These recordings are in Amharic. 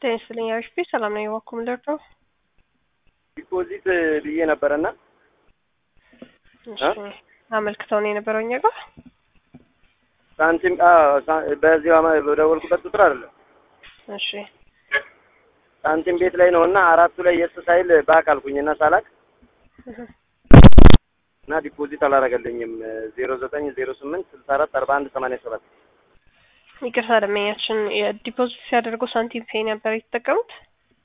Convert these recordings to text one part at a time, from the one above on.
ጤና ይስጥልኝ አሪፍ ሰላም ነው የዋኩ ምንደርደው ዲፖዚት ብዬ ነበረና አመልክተው ነው የነበረው እኛ ጋር ሳንቲም በዚህ በደወልኩበት ቁጥር አይደለም እሺ ሳንቲም ቤት ላይ ነው እና አራቱ ላይ የስ ሳይል ባክ አልኩኝ እና ሳላክ እና ዲፖዚት አላረገልኝም ዜሮ ዘጠኝ ዜሮ ስምንት ስልሳ አራት አርባ አንድ ሰማንያ ሰባት ይቅርታ ደመኛችን ዲፖዚት ሲያደርጉ ሳንቲም ፔይ ነበር የተጠቀሙት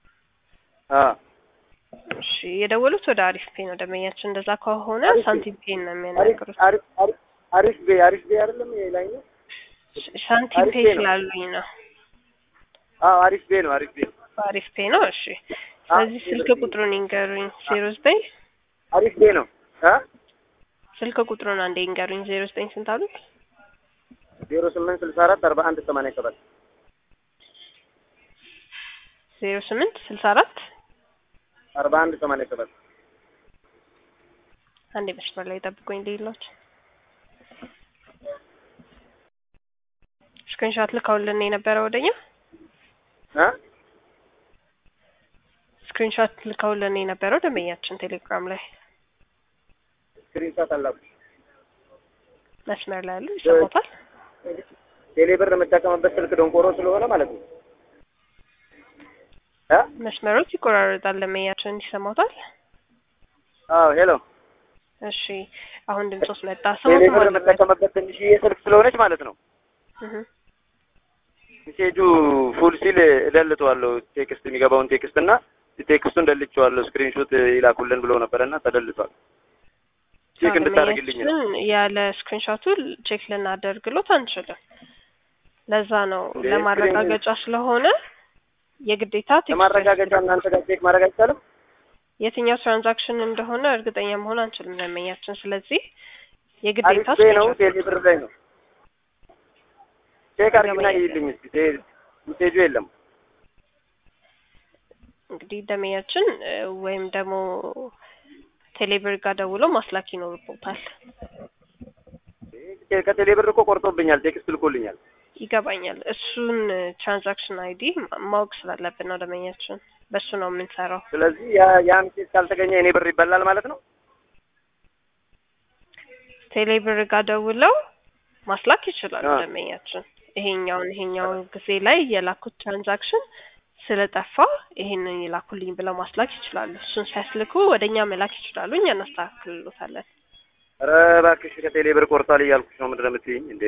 እሺ የደወሉት ወደ አሪፍ ፔይ ነው ደመኛችን እንደዛ ከሆነ ሳንቲም ፔይ ነው የሚያናገሩት አሪፍ ቤ አሪፍ ቤ አይደለም ላይ ነው ሳንቲም ፔይ ስላሉኝ ነው አዎ አሪፍ ቤ ነው አሪፍ ቤ አሪፍ ፔይ ነው እሺ ስለዚህ ስልክ ቁጥሩን ይንገሩኝ ዜሮ ዘጠኝ አሪፍ ቤ ነው ስልክ ቁጥሩን አንዴ ይንገሩኝ ዜሮ ዘጠኝ ስንት አሉት ዜሮ ስምንት ስልሳ አራት አርባ አንድ ሰማንያ ሰባት ዜሮ ስምንት ስልሳ አራት አርባ አንድ ሰማንያ ሰባት አንዴ መስመር ላይ ጠብቆኝ ሌሎች ስክሪንሾት ልከውልን የነበረ ወደኛ ስክሪንሾት ልከውልን የነበረው ደንበኛችን ቴሌግራም ላይ ስክሪንሾት አላኩ መስመር ላይ ያሉ ይሰማታል ቴሌ ብር የምጠቀምበት ስልክ ደንቆሮ ስለሆነ ማለት ነው መስመሮች ይቆራረጣል ደንበኛችን ይሰማታል አዎ ሄሎ እሺ አሁን ድምፆስ መጣ ቴሌ ብር የምጠቀምበት ትንሽዬ ስልክ ስለሆነች ማለት ነው ሜሴጁ ፉል ሲል እደልተዋለሁ ቴክስት የሚገባውን ቴክስት እና ቴክስቱን ደልቼዋለሁ ስክሪንሾት ይላኩልን ብለው ነበረና ተደልቷል ቼክ እንድታደርግልኝ ነው ያለ ስክሪንሾቱ ቼክ ልናደርግሎት አንችልም ለዛ ነው ለማረጋገጫ ስለሆነ የግዴታ ለማረጋገጫ እናንተ ጋር ቼክ ማድረግ አይቻልም የትኛው ትራንዛክሽን እንደሆነ እርግጠኛ መሆን አንችልም ደንበኛችን ስለዚህ የግዴታ አሪፍ ነው ቴሌ ብር ላይ ነው ቼክ አድርጊና ይልኝ እስኪ ሜሴጁ የለም እንግዲህ ደንበኛችን ወይም ደግሞ ቴሌብር ጋር ደውሎ ማስላክ ይኖርቦታል ከቴሌ ብር እኮ ቆርጦብኛል ቴክስት ልኮልኛል ይገባኛል እሱን ትራንዛክሽን አይዲ ማወቅ ስላለብን ነው ደንበኛችን በሱ ነው የምንሰራው ስለዚህ ያ ሜሴጅ ካልተገኘ እኔ ብር ይበላል ማለት ነው ቴሌብር ጋር ደውለው ማስላክ ይችላሉ ደንበኛችን ይሄኛውን ይሄኛው ጊዜ ላይ የላኩት ትራንዛክሽን ስለጠፋ ይሄንን ይላኩልኝ ብለው ማስላክ ይችላሉ። እሱን ሲያስልኩ ወደ እኛ መላክ ይችላሉ። እኛ እናስተካክልሎታለን። ኧረ እባክሽ ከቴሌ ብር ቆርጧል እያልኩሽ ነው። ምንድን ነው የምትይኝ እንዴ?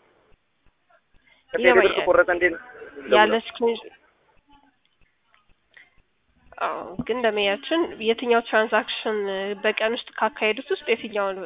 ከቴሌ ብር ተቆረጠ እንዴ? ያለ ስክሪን አዎ፣ ግን ደመያችን የትኛው ትራንዛክሽን በቀን ውስጥ ካካሄዱት ውስጥ የትኛው